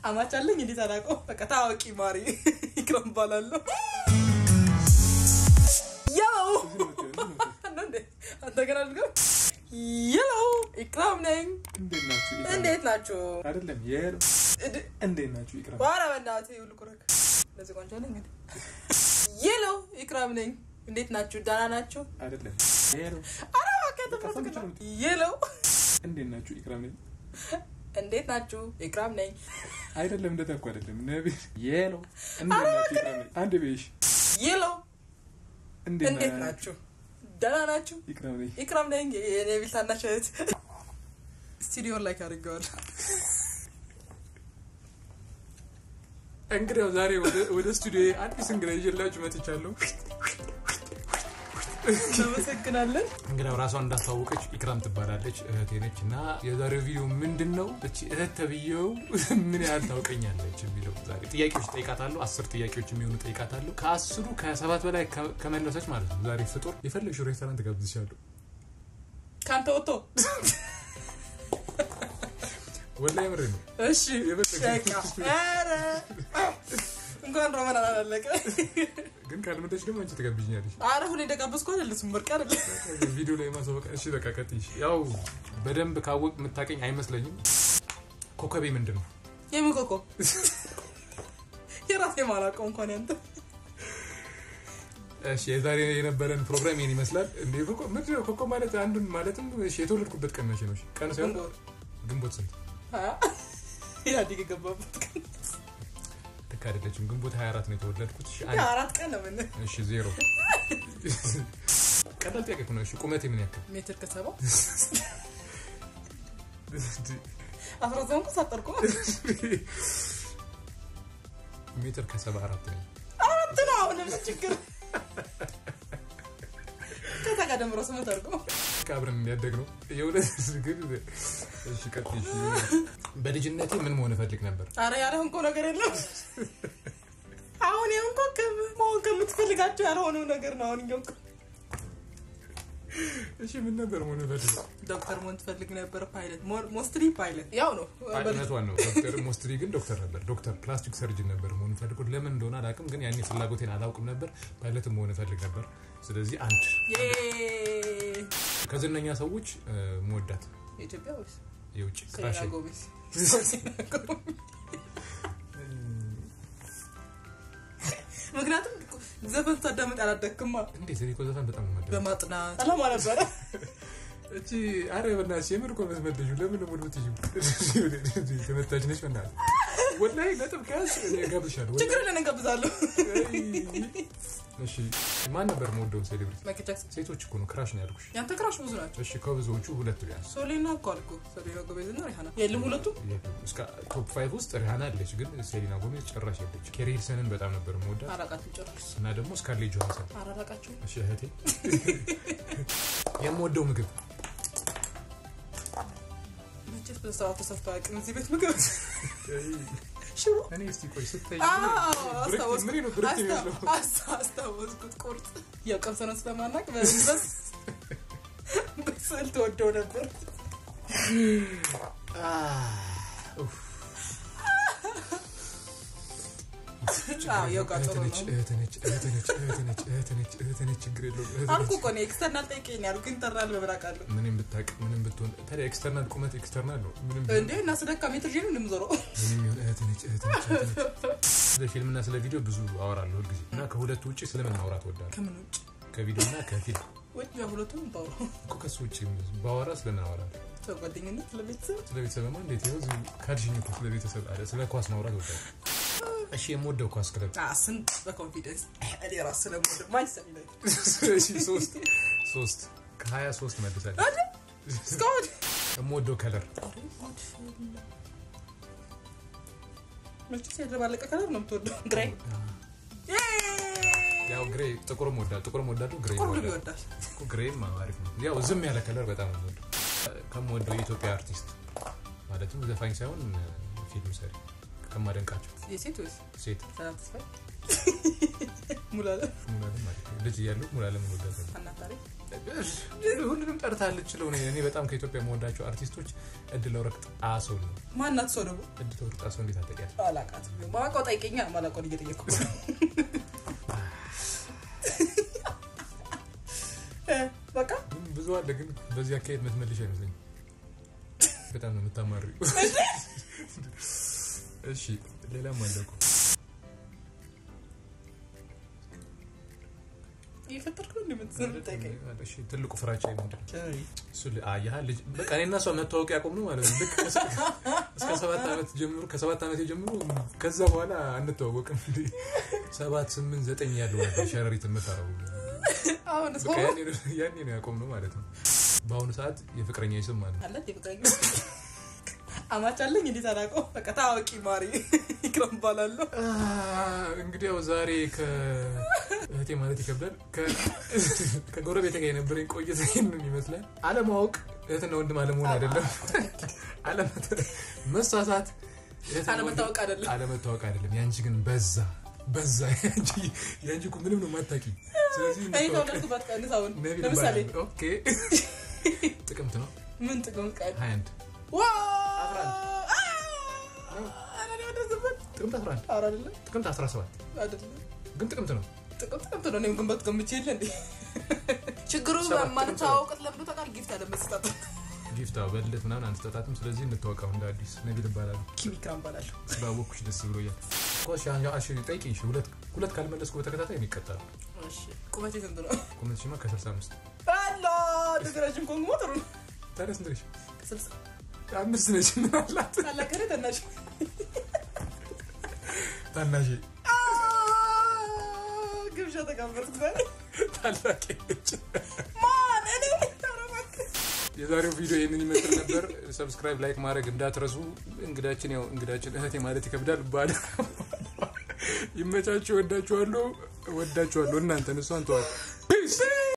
አማች አለኝ እንዴት አላውቀው። በቃ ታዋቂ ማሪ ኢክራም እባላለሁ። ያው አንተ ገና አድርገው ያው ኢክራም ነኝ። እንዴት ናችሁ? ኢክራም? እንዴት ናችሁ? አይደለም የሄሎ እድ- እንዴት ናችሁ? ኢክራም ኧረ በእናትህ ይኸውልህ ኩረክ ለዚህ ቆንጆ ነኝ እንግዲህ የሎ ኢክራም ነኝ። እንዴት ናችሁ? ደህና ናችሁ? አይደለም የሄሎ ኧረ እባክህ በቃ ሰምቼ ነው። የሎ እንዴት ናችሁ? ኢክራም ነኝ። እንዴት ናችሁ? ኢክራም ነኝ። አይደለም እንደዛ እኮ አይደለም ነቢ የሄሎ እንዴት ናችሁ? ኢክራም ነኝ። አንድ ቤሽ የሎ እንዴት እንዴት ናችሁ? ናችሁ? ደህና ናችሁ? ኢክራም ነኝ። ኢክራም ነኝ። የኔ ቤት ታናሽ እህት ስቱዲዮን ላይ አድርገዋል። እንግዲያው ዛሬ ወደ- ወደ ስቱዲዮ አዲስ እንግዳ ይዤላችሁ መጥቻለሁ። እናመሰግናለን። እንግዲያው ራሷን እንዳስተዋወቀች ኢክራም ትባላለች፣ እህቴ ነች እና የዛሬው ቪዲዮ ምንድን ነው? እቺ እህት ተብዬው ምን ያህል ታውቀኛለች የሚለው ዛሬ ጥያቄዎች ጠይቃታለሁ። አስር ጥያቄዎች የሚሆኑ ጠይቃታለሁ። ከአስሩ ከሰባት በላይ ከ- ከመለሰች ማለት ነው ዛሬ ፍጡር የፈለግሽው ሬስቶራንት ጋብዝሻለሁ። ከአንተ ወጥቶ ወላሂ ምሬ ነው። እሺ የፈለግሽው በቃ ኧረ እንኳን ሮማን አላለቀ። ግን ካልመጣች ደግሞ አንቺ ትጋብዥኛለሽ። አረ ሁሌ እንደጋበዝኩ አይደለስም ብርቅ አይደለም። ቪዲዮ ላይ ማሳወቅ እሺ፣ በቃ ቀጥይሽ። ያው በደንብ ካወቅ የምታቀኝ አይመስለኝም። ኮከቤ ምንድን ነው? የምን ኮኮ የራሴ ማላውቀው እንኳን ያንተ እሺ የዛሬ የነበረን ፕሮግራም ይህን ይመስላል። እንዴ ኮኮ ምንድን ነው? ኮኮ ማለት አንዱን ማለትም እሺ የተወለድኩበት ቀን መቼ ነው? እሺ ቀን ሳይሆን ግንቦት ግንቦት ስንት? ሀያ ኢህአዴግ የገባበት ቀን ልክ አይደለችም። ግንቦት 24 ነው የተወለድኩት። እሺ አንድ አራት ቀን ነው ምን እሺ ዜሮ ቀላል ጥያቄ እኮ ነው። እሺ ቁመቴ ምን ያክል? ሜትር ከሰባ አስራ ዘጠኝ ሳጠርኩ ሜትር ከሰባ አራት ነኝ። አራት ነው አሁን ምን ችግር ከዛ ጋር ደምሮ ስምንት አድርጎ አብረን እንዲያደግ ነው የእውነት ግን እሺ ቀጥይ። እሺ በልጅነቴ ምን መሆን እፈልግ ነበር? አረ ያለህን እኮ ነገር የለም አሁን ይሁን እኮ ከም- መሆን ከምትፈልጋቸው ያልሆነው ነገር ነው አሁን እየው እሺ ምን ነበር መሆን እፈልግ? ዶክተር መሆን ትፈልግ ነበር ፓይለት ሞስትሊ ፓይለት ያው ነው እውነቷን ነው። ዶክተር ሞስትሪ ግን ዶክተር ነበር። ዶክተር ፕላስቲክ ሰርጅን ነበር መሆን ፈልጎት ለምን እንደሆነ አላውቅም፣ ግን ያኔ ፍላጎቴን አላውቅም ነበር። ፓይለትም መሆን እፈልግ ነበር። ስለዚህ አንድ ዬ ከዝነኛ ሰዎች እ፣ መወዳት የኢትዮጵያ ወይስ የውጭ ሴና ክራሽ ጎሜዝ ምክንያቱም ዘፈን ሳዳመጥ አላደክማ እንዴት እኔ እኮ ዘፈን በጣም ነው የምወደው። በማጥናት አላማ ነበረ እቺ አረ በእናትሽ የምር እኮ መስመደሹ ለምን ነው ሙሉ ትይዩ ተመታች ነች። በእናትህ ወላሂ ነጥብ ከያዝ እኔ እጋብዝሻለሁ። ወላሂ። ችግር የለን እንጋብዛለሁ እሺ ማን ነበር መወደው ሴሌብሪቲ? ማይክል ጃክሰን ሴቶች እኮ ነው ክራሽ ነው ያልኩሽ። ያንተ ክራሽ ብዙ ናቸው እሺ ከብዙዎቹ ሁለት ቢያንስ ሶሌና እኮ አልኩ ሶሌና ጎሜዝ እና ሪሃና የለም ሁለቱ እስከ ቶፕ ፋይቭ ውስጥ ሪሃና አለች፣ ግን ሴሊና ጎሜዝ ጭራሽ የለች። ኬሪ ሂልሰንን በጣም ነበር መወዳት አራቃችሁ ጨርስ እና ደግሞ ስካርሌት ጆሃንሰን። አራራቃችሁ እሺ እህቴ የምወደው ምግብ መቼስ በሰዓት ተሰርቶ አያውቅም እዚህ ቤት ምግብ ሽሮ እኔ እስቲ ቆይ ስታይ አዎ፣ ምን ነው ብርክ የሚመስለው? አስታወስኩት አስታ- አስታወስኩት ቁርጥ ያው ቀምሰነው ስለማናቅ በስ በስዕል ተወደው ነበር አዎ፣ ያው ጋር ጥሩ ነው። እህት ነች እህት ነች እህት ነች እህት ነች እህት ነች ችግር የለውም እህት አልኩ ነች። እኮ እኔ ኤክስተርናል ጠይቄኝ ያልኩ ኢንተርናል በምራቅ አለሁ ምንም ብታውቅ ምንም ብትሆን ታዲያ ኤክስተርናል ቁመት ኤክስተርናል ነው። ምንም ቢሆን እንዴ እና ስደካ ሜትር ጄኑ እንደምዞረው ምንም ይሁን እህት ነች እህት ነች እህት ነች። ስለ ፊልምና ስለ ቪዲዮ ብዙ አወራለሁ ሁልጊዜ እና ከሁለቱ ውጭ ስለምን ማውራት እወዳለሁ? ከምን ውጭ ከቪዲዮ እና ከፊልም ወይ ሁለቱም ባውሩ እኮ ከሱ ውጭ ባወራ ስለምን አወራለሁ? ስለ ጓደኝነት ስለ ቤተሰብ ስለ ቤተሰብማ እንዴት ይኸው እዚሁ ካድሽኝ እኮ ስለ ቤተሰብ አለ ስለ ኳስ ማውራት እወዳለሁ። እሺ የምወደው ኳስ ክለብ አ ስንት በኮንፊደንስ እኔ ራስ ስለምወደ ማንቸስተር ዩናይትድ እሺ ሶስት ሶስት ከሀያ ሶስት መልሳለሁ። አይደል እስካሁን የምወደው ከለር መቼስ የተባለቀ ከለር ነው የምትወደው ግሬ ያው ግሬ ጥቁርም ወዳለሁ ጥቁርም ወዳለሁ ግሬ ሁሉ ወዳለሁ ይወዳል እኮ ግሬም አሪፍ ነው። ያው ዝም ያለ ከለር በጣም ነው የምወደው። ከምወደው የኢትዮጵያ አርቲስት ማለትም ዘፋኝ ሳይሆን ፊልም ሰሪ ከማደንቃቸው የሴት ወይስ ሴት ሰላም ተስፋዬ ሙላለም ሙሉዓለም ማለት ነው። ልጅ እያለሁ ሙሉዓለም እንወዳለን። አናታሪ ሁሉንም ጠርታለች ችለው እኔ በጣም ከኢትዮጵያ የምወዳቸው አርቲስቶች እድለ ወርቅ ጣሰው ነው። ማናት ሰው ደግሞ እድለ ወርቅ ጣሰው እንዴት አጠቂያት? አላቃት ማላውቀው ጠይቀኛ ማላውቀውን እየጠየቅኩ እ፣ በቃ ግን ብዙ አለ፣ ግን በዚህ አካሄድ ምትመልሽ አይመስለኝም። በጣም ነው የምታማሪው። እሺ ሌላም አለ እኮ እየፈጠርኩ ነው እንደምትዘር ጠይቀኝ እሺ ትልቁ ፍራቻ ምንድን ነው? እሱ ል- አየህ ልጅ በቃ እኔና እሷ መታወቅ ያቆም ነው ማለት ነው። ልክ ከስ- እስከ ሰባት ዓመት ጀምሮ ከሰባት ዓመት ጀምሮ ከዛ በኋላ አንተዋወቅም። እንደ ሰባት ስምንት ዘጠኝ ያለው ነበር ሸረሪት የምፈራው አሁን በቃ ያኔ ነው- ያኔ ነው ያቆም ነው ማለት ነው። በአሁኑ ሰዓት የፍቅረኛ ስም ማለት ነው። አለት የፍቅረኛ አማች አለኝ እንዴት አላውቀው በቃ ታዋቂ ማሪ ይክረም ባላለሁ እንግዲህ ያው ዛሬ ከእህቴ ማለት ይከብዳል ከ- ከጎረቤቴ ጋር የነበረኝ ቆይታ ይህንን ይመስላል። አለማወቅ እህትና ወንድም አለመሆን አይደለም። አለመተ- መሳሳት እህትና አለመታወቅ ወንድም አይደለም። አለመታወቅ አይደለም። ያንቺ ግን በዛ በዛ ያንቺ ያንቺ እኮ ምንም ነው የማታውቂ። ስለዚህ እኔ እንታወቅ። ተወለድኩበት ቀን አሁን ነቢል ለምሳሌ ይባላል። ኦኬ ጥቅምት ነው ምን ጥቅም ቀን 21 ዋ አስራ አንድ። አ- ኧረ እኔ ወደዚህበት ጥቅምት 11 ኧረ አይደለም ጥቅምት 17 አይደለም ግን ጥቅምት ነው። ጥቅም ጥቅምት ነው እኔም ግንበት ገምቼ የለ እንዴ ችግሩ ሰባት ማንታወቅት ለምዶ ታውቃል ጊፍት አለመስጠት ጊፍታ በልደት ምናምን አንስተጣትም። ስለዚህ እንታወቀው እንደ አዲስ ነቢል ይባላል። ኪሚ ክራም ባላለሁ ስላወኩሽ ደስ ብሎኛል። ኮሽ አሽ ጠይቂኝ። እሺ፣ ሁለት ሁለት ካልመለስኩ በተከታታይ ነው ይቀጣል። እሺ ቁመቴ ስንት ነው ቁመትሽማ ከ65 አላ ድግራጅም ኮንግሞ ጥሩ ነው ታዲያ ስንት ነሽ? ከስልሳ አምስት ነሽ። ምን አላት ታላቀረ ተናሽ ታናሽ ግብዣ ተጋበርኩ ዛሬ ታላቅ ነች። ማን እኔ ኧረ እባክህ የዛሬው ቪዲዮ ይህንን ይመስል ነበር። ሰብስክራይብ፣ ላይክ ማድረግ እንዳትረሱ። እንግዳችን ያው እንግዳችን እህቴ ማለት ይከብዳል ባል ይመቻችሁ። ወዳችኋለሁ፣ ወዳችኋለሁ። እናንተን እሷን ተዋል